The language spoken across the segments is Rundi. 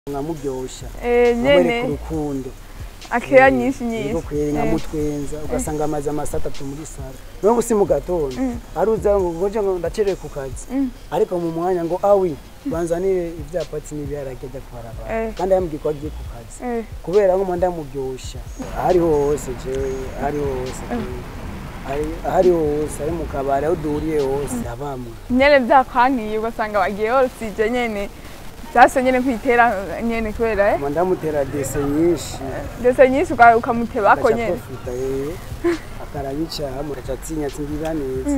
nkamuryosha Eh, nkamwereka nyene urukundo akeya nyinshi yego nyinshi kweri Eh, nkamutwenza ugasanga amaze amasaha atatu muri sare niyo gusi mu gatondo aruza ngo ngoje ngo ndacerewe ku kazi ariko mu mwanya ngo awi banzanire ivyapatsi n'ibiharage ajya kuharaba Eh. kandi yambwiye ko agiye ku kazi eh, kubera ngo ndamuryosha ahariho hose jewe ahariho hose jewe. Ari- ahariho hose ari mu kabari aho duhuriye hose abamwe nyene vyakwankiye ugasanga wagiye wasije nyene vyase nyene kwitera nyene kubera eh Mba ndamutera dese nyinshi ndetse nyinshi uka- ukamutebako agaca nyene profita yewe akarabicamo agaca atinya ati ngira neza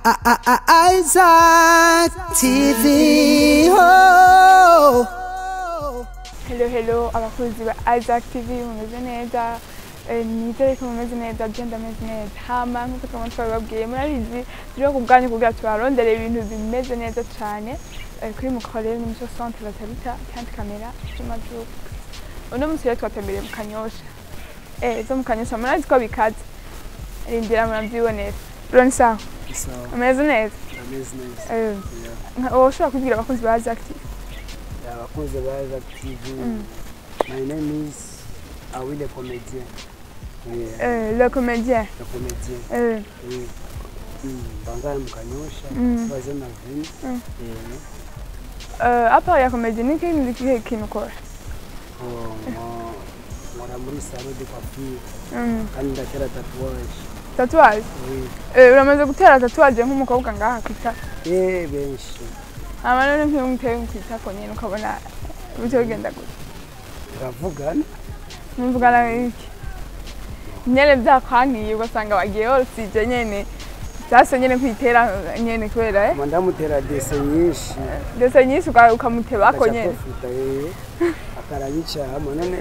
Isaac TV. Oh. hello hello abakunzi ba Isaac TV mumeze neza Eh, nizere ko mumeze neza je ndameze neza hama nkuko twama twabibabwiye murabizi turiho ku bwanyu kugira tubarondere ibintu bimeze neza cane Eh, kuri mukorere n'umuco centre batabita kandi kamera c'amajuku uno musi rero twatembereye mu kanyosha eh zo mu kanyosha murazi ko bikaze rindira muravyibonera uroni sawa isawa umeze neza ameze neza Eh, Yeah. nka- woshobora kubwira abakunzi ba Isaac TV abakunzi ba Isaac TV my name is Awile Comedien Yeah, Eh, le comédien le comédien Eh, Oui. Mm, bangara mu kanyosha Mm. baze na vini Mm. Eh, euh, à part ya comédie ni kindi kihe kintu ukora oh, mo- nkora muri salon de coiffure Mm, kandi ndatera tatouage tatouage Oui. Eh, uramaze gutera tatouage nk'umukobwa ngaha kwita Eh, benshi hama none nk'iyo umuteye kwitako nyene ukabona bityo bigenda gute turavugana muvugana iki nyene vyakwankiye ugasanga wagiye wasije nyene vyase nyene kwitera nyene kubera eh mba ndamutera dese nyinshi ndetse nyinshi uka- ukamutebako agaca nyene profita yewe akarabicamo none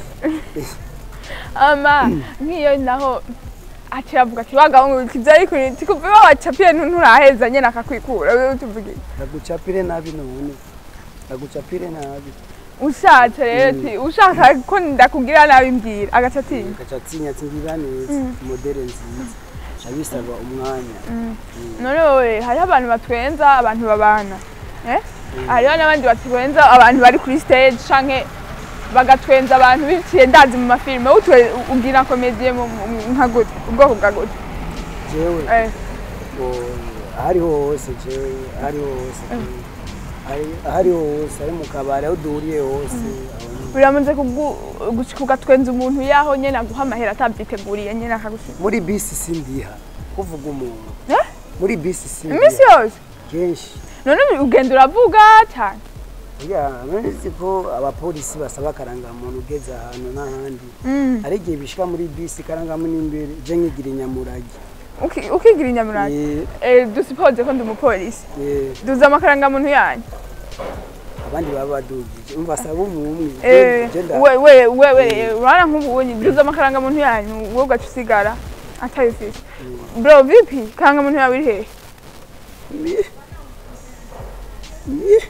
ama nk'iyo naho aciye avuga ati wagahungu kivyari kuri tikuva wacapiye nturaheza nyene akakwikura wewe tuvuge iki? ndagucapire nabi none ndagucapire nabi ushatse rero ati ushaka ko ndakugira nabi mbwira agaca atinya gaca atinya ati ngira neza modere nziza ca bisaba umwanya none wowe hariho abantu batwenza abantu babana eh? hariho n'abandi batwenza abantu bari kuri stage canke bagatwenza abantu biciye ndazi mu mafilime utwe ubwira komediye nka gute ubwoko bwa gute jewe Eh, ngo ahariho hose jewe ahariho hose jewe. Ahari- ahariho hose ari mu kabari aho duhuriye hose aho nyene. biramaze kugu- gushika ugatwenza umuntu yaho nyene aguha amahera atabyiteguriye nyene akagushika muri bisi sindiha kuvuga umuntu Eh? muri bisi iminsi sindiha yose kenshi none ugenda uravuga cyane ya nzi ko abapolisi basaba akarangamuntu ugeze ahantu n'ahandi Mm. hari igihe bishika muri bisi karangamuntu imbere je nkigira inyamurage Uki- ukigira inyamurage Eh, Eh, dusipoze ko ndi umupolisi eh, duza amakaranga-muntu yanyu abandi baba badugije umva asaba umumwe Eh, Je nda- we we we we urabona nk'ubunyi duza amakaranga-muntu yanyu wowe ugaca usigara atayifise bro vipi karanga-muntu yawe iri hehe Ni- ni-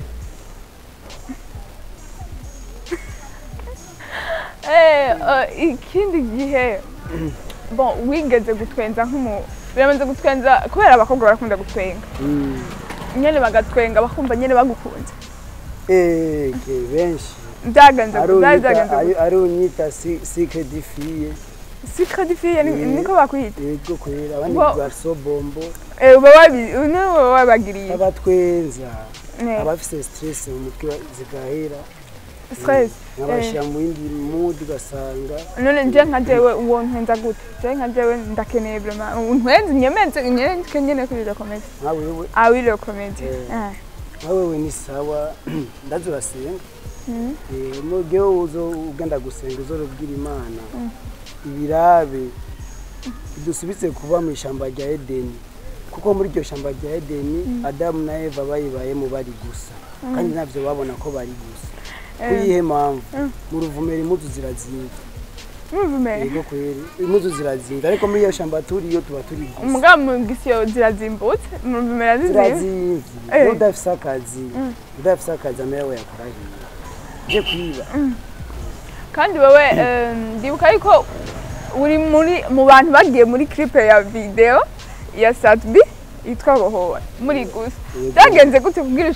Eh, eh, ikindi gihe bon wigeze gutwenza nk'umu biramaze gutwenza kubera abakobwa barakunda gutwenga Mm. nyene bagatwenga bakumva nyene bagukunze Eh, ke benshi byagenze gute? byari byagenze ari gute? ari unyita si- secret de fille secret fille ni- Mm. niko bakwita yego kwera abandi Bo- garso bombo Eh, uba wabi uno uba wabagiriye abatwenza Ne, abafise stress mu mutwe zigahera stress nkabashira mu yindi mood ugasanga none nje nka jewe uwo ntwenza gute je nka jewe ndakeneye vraiment untwenze nyemeze nyene nyene kuri le comedy nka wewe ah oui le comedy Eh. ah nka wewe ni sawa ndazi urasenga Mhm. Eh, mugihe uzo ugenda gusenga uzorubwira imana ibirabe dusubize kuba mu ishamba rya edeni kuko muri iryo shamba rya edeni adamu na eva bayibayemo bari gusa kandi ntabyo babona ko bari gusa kuyihe mpamvu mu ruvumera impuzu zirazinga muvumere yego kweri impuzu zirazinga ariko muri iyo shamba turiyo tuba turi gusa umugabo mu gisiyo zirazimbutse muvumera zizimba zirazimvye Eh. iyo udafise akazi udafise akazi amera we yakora hiwe je kwiba kandi wowe eh, ndibuka yuko uri muri mu bantu bagiye muri clip ya video ya Satbi yitwa Bohora muri gusa Yego. byagenze gute kubwira ushaka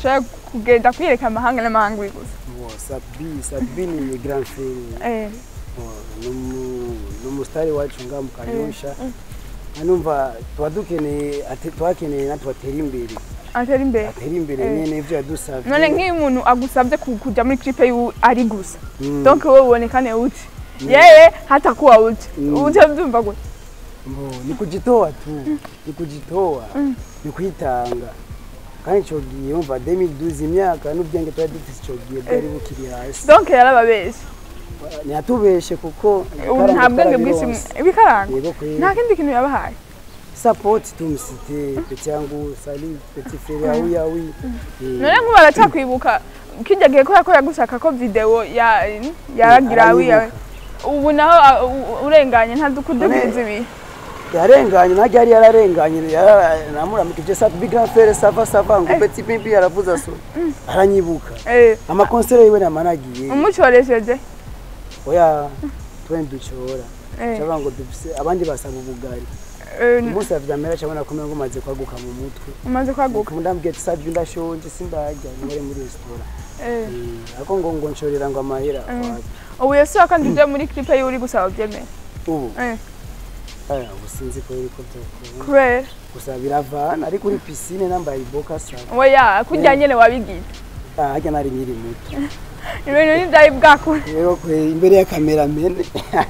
kugenda kwiyereka amahanga n'amahanga uri gusa Bon, Sabi, Sabi ni grand frère. Eh, Bon, numu numusitari wacu nga mu Kanyosha. Anumva tuba dukeneye ate- twakeneye natwe atera imbere. atera imbere Atera imbere Eh. nyene ivyo yadusavye. none nk'iyo umuntu agusabye ku- kuja muri clip yiwe ari gusa Mm. donc wowe ubonekane uti yeye hatakuwa uti Mm. uje byumva gute Mbo, ni kujitoa tu ni kujitoa ni kwitanga kandi ico gihe umva 2012 imyaka n'ubwenge twari dufise ico gihe bwari bukiri hasi donc yarababeshe ntiyatubeshe kuko ubu nta bwenge bwinshi twarabironse. ibikaranga yego kweli nta kindi kintu yabahaye support tumusite peti yangu sali peti frere yawi yawi none nk'ubu aracyakwibuka kijya gihe kubera ko yagushaka ko video ya yaragira aranyibuka. wiyawe ubu naho a- u- urenganye ntadukudubiza ibi yarenganye najya yari yararenganye yara- namuramukije sa big grand frere sava sava ngo peti pimpi yaravuza so aranyibuka Eh, amakonsere yiwe namanagiye umucoresheje oya twende ducora Eh, cyangwa ngo dufise abandi basaba ubugari eh, umunsi wa vyamera cyabona ko ngo maze kwaguka mu mutwe umaze kwaguka ndambwiye ati savye ndashonje sindarya nkore muri resitora Eh, ariko ngo ngo nshorera ngo amahera wapi. ubu yesu kandi uje muri clip yiwe uri gusaba byemeye ubu Eh, aya ubu sinzi ko biriko vyokunda kubera gusa biravana ariko uri pisine nambaye iboka saba oya kurya nyene wabigize Ah, harya nari nkiri muto ibintu ntibyari bwakure rero kwe imbere ya kamera mene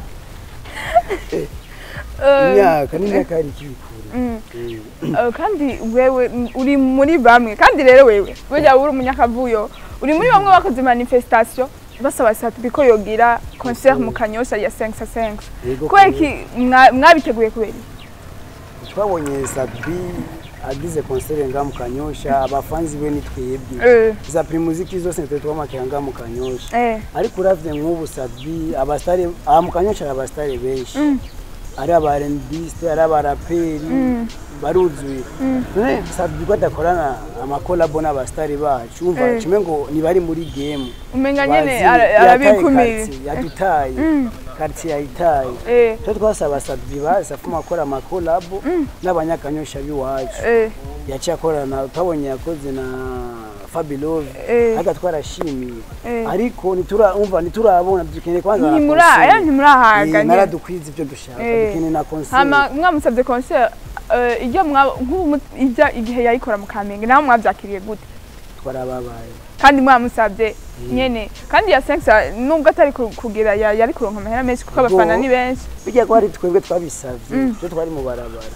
Eh, imyaka n'imyaka yari ikibikure mm. Eh, Eh, kandi wewe mm, uri muri bamwe kandi rero wewe burya uri umunyakavuyo uri muri bamwe bakoze manifestation basaba satubi ko yogira concert mu kanyosha ya 5 5 yego kubera kwe. iki mwa- mwabiteguye kubera iki? twabonye sabi agize konsere nga mu kanyosha abafanzi be ni twebwe Eh, za primuziki zose nitwe twamakira nga mu kanyosha eh, ariko uravye nk'ubu sabi abasitari aha mu kanyosha hari abasitari benshi ari aba rnbiste ari abaraperi baruzuye none sabi ko adakorana amakolabo n'abasitari bacu umva Eh. kimwe ngo ntibari muri game umenga nyene Bazi, ara- yataye arabikumira quartier, yadutaye quartier yayitaye Eh, twe twasaba sabi basi afuma akora amakolabo n'abanyakanyosha b'iwacu eh, yaciye akorana twabonye yakoze na fabilove Eh. ariko twarashimiye Eh. ariko ntiturumva ntiturabona dukeneye kwanza na ntimura concert. eh, ntimurahaga Eh, nyene. naradukwiza ibyo dushaka Eh. dukeneye na concert hama mwamusabye concert eh, iryo mwa- nk'ubu mu- ijya igihe yayikora mu kamenge naho mwabyakiriye gute twarababaye kandi mwamusabye nyene kandi ya sensa nubwo atari ku- kugira ya- yari kuronka amahera menshi kuko abafana Ubwo- ni benshi bijya ko ari twebwe twabisavye twe twari mu barabara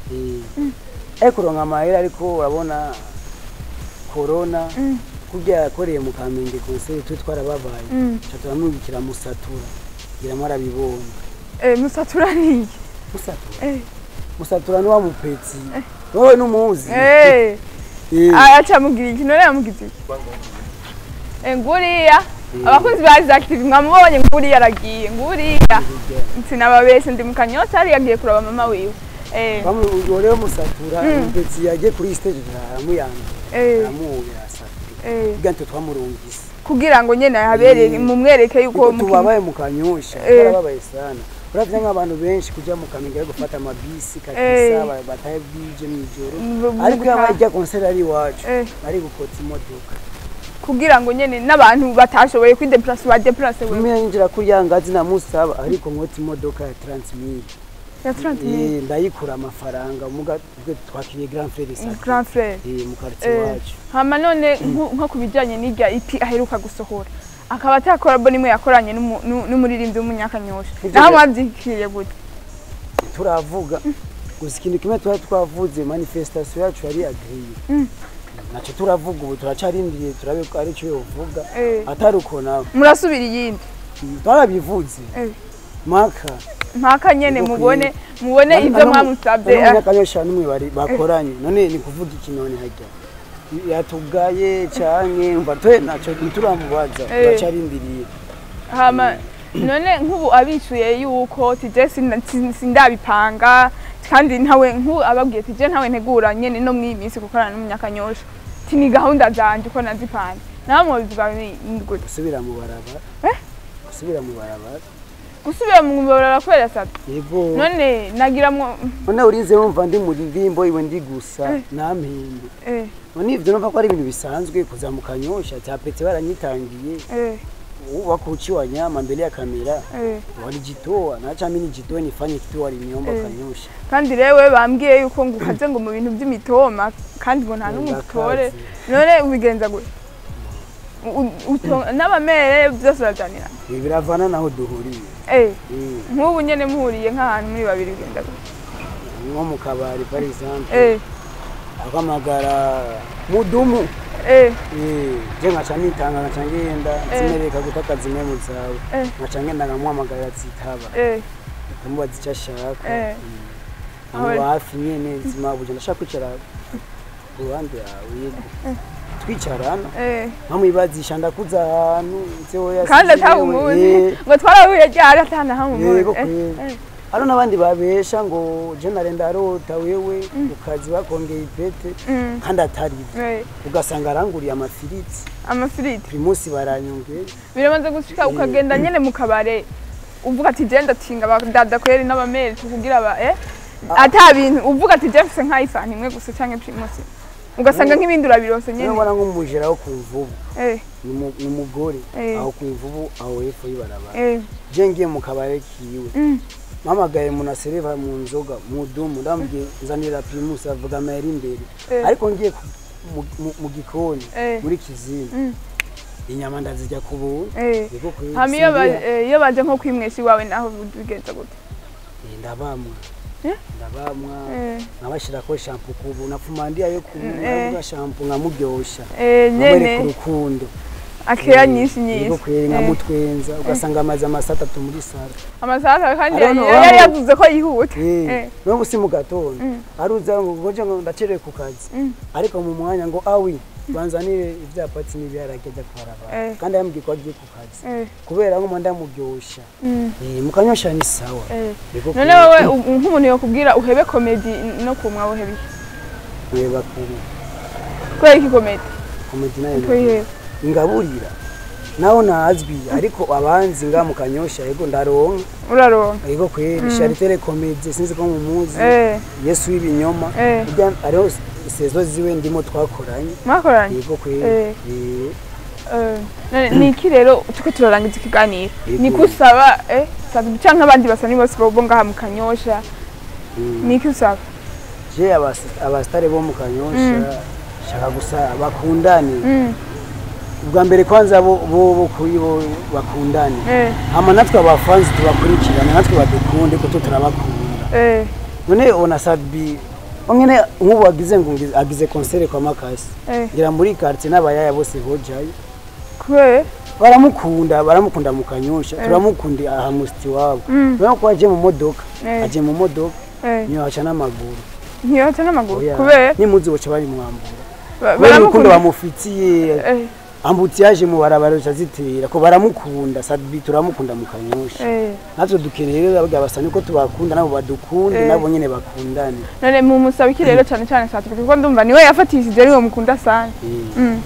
Eh. ariko kuronka amahera ariko urabona corona kurya yakoreye mu kamenge concert twe twarababaye Mm. ca turamwibukira musatura ngira mwarabibonye Eh, musatura niye musatura Eh. musatura ni wa mupetsi wowe numuzi Eh, Eh. acamubwira iki none yamugize iki Eh, nguriya abakozi ba Active mwamubonye nguriya aragiye nguriya sinababeshe ndi mu kanyota yari yagiye kuraba mama wiwe Eh, bamwe rero musatura umupetsi yagiye kuri stage aramuyanga eh, aramuhobera asatura eh. bwanto twamurungise kugira ngo nyene habereye Mm. mumwereke yuko kuko mukina- tubabaye mu kanyosha Eh. twarababaye sana uravye nk'abantu benshi kuja mu kamenge ari gufata amabisi Eh. kakisa ba- bataye bwije mw'ijoro mu- mu ariko gutaha. yaba ijya konseri ari iwacu Eh. ari gukota imodoka kugira ngo nyene n'abantu batashoboye kwideplase badeplase wewe tumwe yinjira kuri ya ngazi namusaba ariko nkota imodoka ya 30 mille ya 30 000 Eh, ndayikura amafaranga muga twe twakiriye grand frère sa grand frère mu quartier Eh, wacu hama none nko nko ku bijyanye n'irya ipi aheruka gusohora akaba atakora bo nimwe yakoranye n'umu- n'u- n'umuririmbyi w'umunyakanyosha Ivyo naho bya- mwabyikiriye gute turavuga gusa ikintu kimwe twari twavuze manifestation yacu yari agriye naco turavuga ubu turacarindiriye turabe ko ari cyo yovuga Eh. atari uko nawe murasubira iyindi twarabivuze Eh. maka mpaka nyene Niko mubone kwiye. mubone Nani- ibyo nani- mwamusabye nani eh, umunyakanyosha n'umwe bari bakoranye none ni kuvuga iki none hajya yatugaye canke umva twe naco ntituramubaza Eh. turacarindiriye hama none nk'ubu abishuye yuko tije sin- sin- sindabipanga kandi ntawe nk'ubu ababwiye tije ntawe ntegura nyene no mw'iyi minsi gukorana n'umunyakanyosha ti ni gahunda zanje uko nazipanze nawe mubivuga ni ni gute gusubira mu barabara Eh? gusubira mu barabara gusubira mu ngorora kubera sata yego none nagiramwo none urinze wumva ndi mu ririmbo iwe ndi gusa Eh. nampembe eh none ivyo numva ko ari ibintu bisanzwe kuza mu kanyosha cyapetse baranyitangiye eh wako uchiwa nyama mbele ya kamera eh walijitoa nacha mimi nijitoe nifanye kitu waliniomba Eh. kanyosha kandi rewe bambwiye yuko ngo ukaze ngo mu bintu by'imitoma kandi ngo nta n'umwe Ndakaze. utore none ubigenza gute U- uto- n'abamere byose urajyanira ibi biravana naho duhuriye eh Mm. nk'ubu nyene muhuriye nk'ahantu muri babiri bigenda gute nko mu kabari par exemple eh akamagara mudumu eh Eh, je nkaca nitanga nkaca ngenda Eh. zimereka gutaka zimwe mu zawe Eh. nkaca ngenda nkamuhamagara zitaba eh nkamubaza icyo ashaka Eh. Mm. amuba hafi nyene zima buje ndashaka kwicara ku ruhande yawe yego twicarana eh nkamwibazisha ndakuza ahantu nseho yasize kandi yewe. atawumuzi Eh, ngo twarahuye ryari atana hamumuzi yego kweli hano n'abandi babesha ngo je narenda arota wewe ukazi bakongeye ipete kandi atari byo ugasanga aranguriye amafiriti amafiriti buri munsi baranyongera biramaze gushika ukagenda nyene mu kabare uvuga ati je ndatinga abadada kweri n'abamere tukugira ba eh ata bintu uvuga ati je mfise nk'ayifanta imwe gusa canke primusi ugasanga nk'ibindi urabirose niyo nyene mbona nk'umujera wo ku mvubu eh ni umu- ni umugore Eh. aho ku mvubu aho hepfo y'ibarabara eh je ngiye mu kabare kiwe mm, mpamagaye umuntu asereva mu nzoga mu dumu ndamubwiye nzanira primus avuga amayeri imbere Eh. ariko ngiye ku- mu- mu- mu gikoni Eh. muri kizina Mm. inyama ndazirya ku buntu eh yego kweli hama iyo ba- singira- eh, iyo baje nko kwimwesha iwawe naho bigenza gute Eh, ndabamwa Eh? ndabamwa eh nkabashirako shampo kubu napfuma ndiyayo ku Mm, eh. navuga shampo nkamuryosha eh nkamwereka nyene urukundo akeya nyinshi yego nyinshi kweli Eh. nkamutwenza ugasanga amaze amasaha atatu muri sara amasaha kandi Ariho no- yari yari aho- yavuze ko yihuta Eh, Eh. n'ubu si mu gatondo Mm. aruza ngo ngoje ngo ndacerewe ku kazi Mm. ariko mu mwanya ngo awi banzanire ivyapatsi n'ibiharage ajya kuharabara Eh. kandi yambwiye ko agiye ku kazi eh kubera ngo ndamuryosha mm. Eh, mukanyosha ni sawa eh Yego none kweli. wowe u- nk'umuntu yokubwira uhebe komedi no kumwa uhebe iki? Reba kuri kubera iki komedi komedi nayo twihebe ingaburira naho nazwi ariko abanzi nga mu kanyosha yego ndaronka uraronka yego kweli Charité komedi sinzi ko mumuzi eh Yesu w'ibinyoma Eh. burya ariho sezo ziwe ndimo twakoranye mwakoranye yego kweli Eh. Eh. Eh, none ni iki rero turiko turarangiza ikiganiro Yego. ni ko usaba eh sabi canke abandi basa ni bose bo ngaha mu kanyosha Mm. ni iki usaba je abas- abasitari bo mu kanyosha shaka gusa bakundane Mm, ubwa mbere kwanza bo bo bo kuri bo bakundane eh hama natwe abafanzi tubakurikirane natwe badukunde kuko turabakunda eh none ona sadbi ongene nk'ubu agize ngo ngize- agize konsere kwa makasi eh ngira muri quartier n'abayaya bose bojayo kubera baramukunda baramukunda mu kanyosha turamukunda aha musti wabo Mm. urabona ko aje mu modoka Eh. aje mu modoka eh niyo haca n'amaguru ntiyoca n'amaguru Oya, kubera nimuzi boca bari mwambura ba- kubera urukundo baramukunda bamufitiye eh ambutiyaje mu barabara ruca zitera ko baramukunda sadbi turamukunda mu kanyosha eh natwe dukeneye rero abagabo basa niko tubakunda nabo badukunde Eh. nabo nyene bakundane none mu musaba iki rero cane cane satike kuko ndumva niwe yafatishije ariwe mukunda sana Eh, mm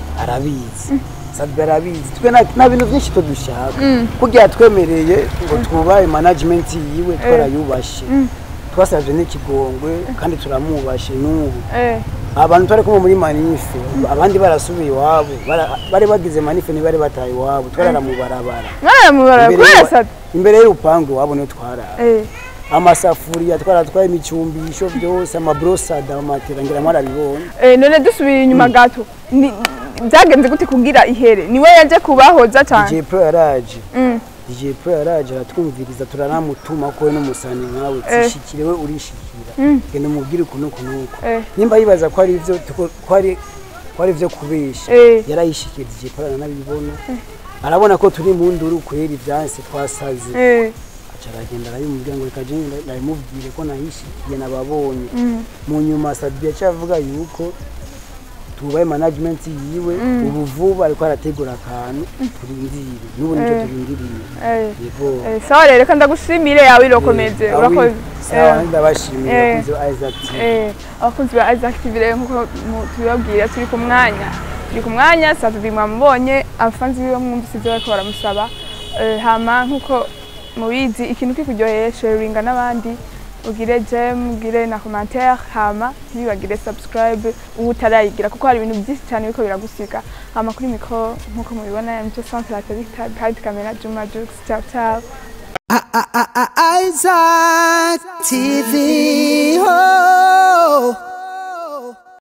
arabizi sadbi arabizi twe nta- nta bintu byinshi to dushaka Mm. kugira yatwemereye ngo twubahe management yiwe twarayubashe Mm. twasabye n'ikigongwe kandi turamubashe n'ubu eh abantu twari kumwe muri manife abandi barasubiye iwabo bara- bari bagize manife ntibari bataye iwabo twarara mu barabara mwana mubara Imbere kubera y'iwa- sata imbere y'urupangu iwabo niho twarara eh amasafuriya twaratwaye imicumbisho byose amabrosada amatera ngira mwarabibonye Eh, none dusubira inyuma gato ni- byagenze gute kugira ihere niwe yaje kubahoza cyane DJ Pro yaraje Mm, DJ Pro yaraje aratwumviriza turanamutuma ko we n'umusani nkawe Eh. tishikire we urishikira Mm. genda umubwire ukuntu ukuntu uko eh, nimba yibaza ko ari ivyo tuko- ko ari ko ari ivyo kubesha Eh. yarayishikiye DJ Pro aranabibona arabona ko turi mu nduru kwera ivyanse twasaze eh, aca aragenda arabimubwira ngo reka je ndabimubwire ko nahishikiye nababonye mm, mu nyuma Sadbi yaciye avuga yuko tubaye management yiwe ubu vuba ariko arategura akantu turindire n'ubu nicyo Eh. turindiriye eh, yego eh, sawa rero reka ndagushimire yawe irokomeze Eh, urakoze awi, sawa Eh, ndabashimiye Eh. abakunzi ba Isaac TV. eh, abakunzi ba Isaac TV rero nkuko mu- tubibabwira turi ku mwanya turi ku mwanya saa tuvi mwamubonye abafanzi biwe mwumvise ibyo bariko baramusaba Eh, hama nkuko mubizi ikintu kikuryoheye sharinga n'abandi ugire gem ugire na commentaire hama ntibibagire subscribe ubu utarayigira kuko hari ibintu byinshi cyane biriko biragusiga hama kuri mikro nk'uko mubibona mcyo centre la behind camera Juma Jux ciao ciao Isaac TV. Oh.